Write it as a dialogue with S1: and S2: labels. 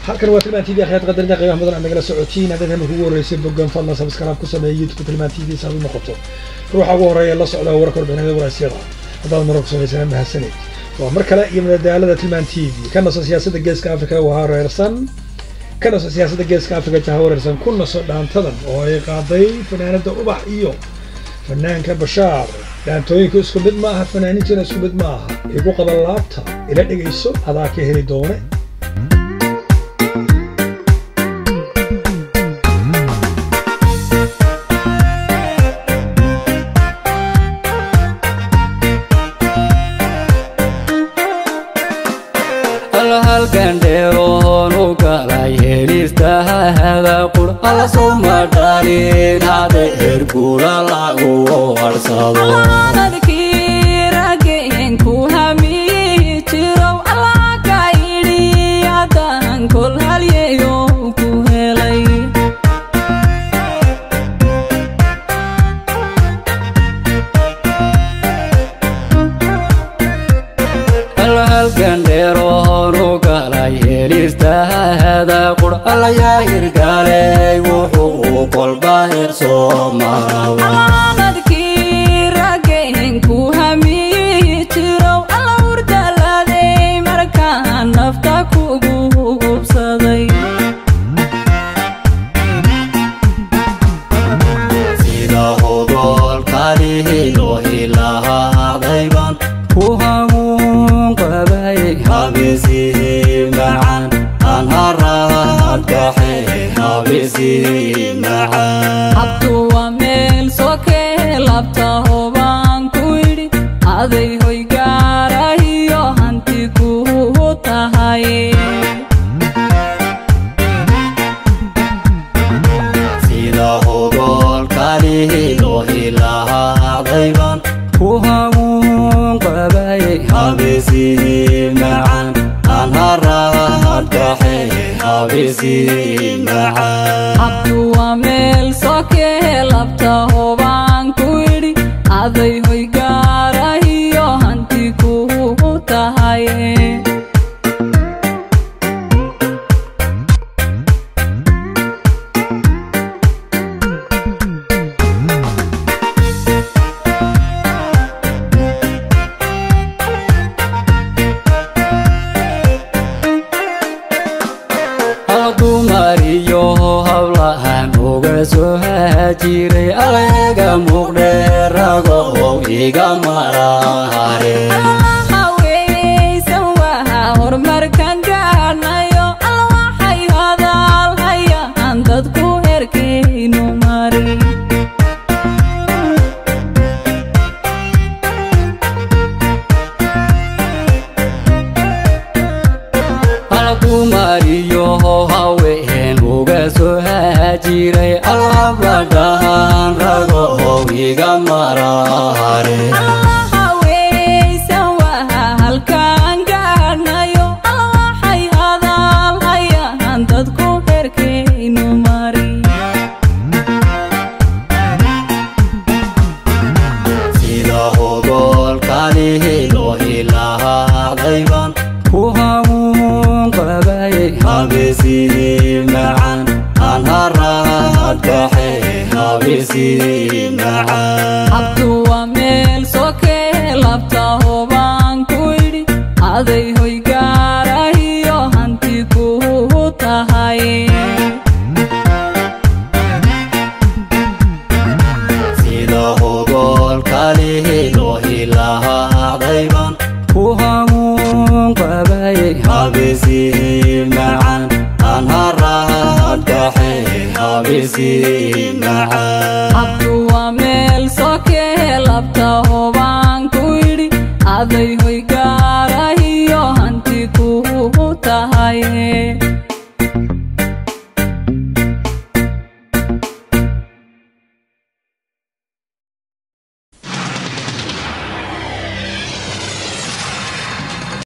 S1: halkan waa tilmaan tv akhyaad qadarinta qiimaha mudan aad nagala socotiin haddaad hama kugu horreysay boggan fadlan sabskaraab ku sameeya youtube tilmaan tv si aad u noqoto ruuxa ugu horreeya la socda warka warbixinada waraysyada haddaad marar ku samaysana mahadsanid waa mar kale iyo madadaalada tilmaan t v ka naso siyaasadda geeska afrika waa hareersan ka naso siyaasadda geeska afrika jaha wareersan ku naso dhaantadan oo ay qaaday fanaanada ubax iyo fanaanka bashaar dhaantooyinka isku mid ma aha fanaaniintuna isku mid ma aha igu qaba laabta ila dhegayso adaa ka heli doone
S2: halkan dheeroon u galay helistahada qur alla suma dhalin hade hergula lagu harsado halkan dheeroon u galay helistahada qur alla yaa hirgaley wuxuu kolba her soo maraba sida hodolkalihido hilahadayban ku hamuun qabay habisihi macan aan haradkaxe habisihi macan
S3: abtuwa meel sokee labta hobaan ku idhi aday hoy gaarahiyo hanti ku tahay
S2: sida hodolkalihido hilahadayban ku hamuun qabay habisihi macan aan haradkaxe habisihi macan
S3: abtuwa meel sokee labta hobaan ku idhi aday hoy gaarahiyo hanti ku tahay
S2: dumariyo hablahan uga soo hajiray aleega muqdheerago oo iga marahare
S3: haweysan waha horumarkan gaadhnayo alla waxay hadaal hayaan dadku herkaynu mari
S2: dumariyo haween uga soo hajiray alhabladhahan rago oo iga marahare
S3: haweysan waha halkaan gaadhnayo alla waxay hadaal hayaan dadku herkaynu mari
S2: sida hodolkalihido hilahadayban ku hamuun qabay habisihi macan aan haradkaxe habisihi macan
S3: abtuwa meel sokee labta hobaan ku idhi aday hoy gaarahiyo hanti ku tahay
S2: sida hodolkalihido hilahadayban ku hamuun qabay habisihi macan aan haradkaxe habisihi macan
S3: abtuwa meel sokee labta hobaan ku idhi aday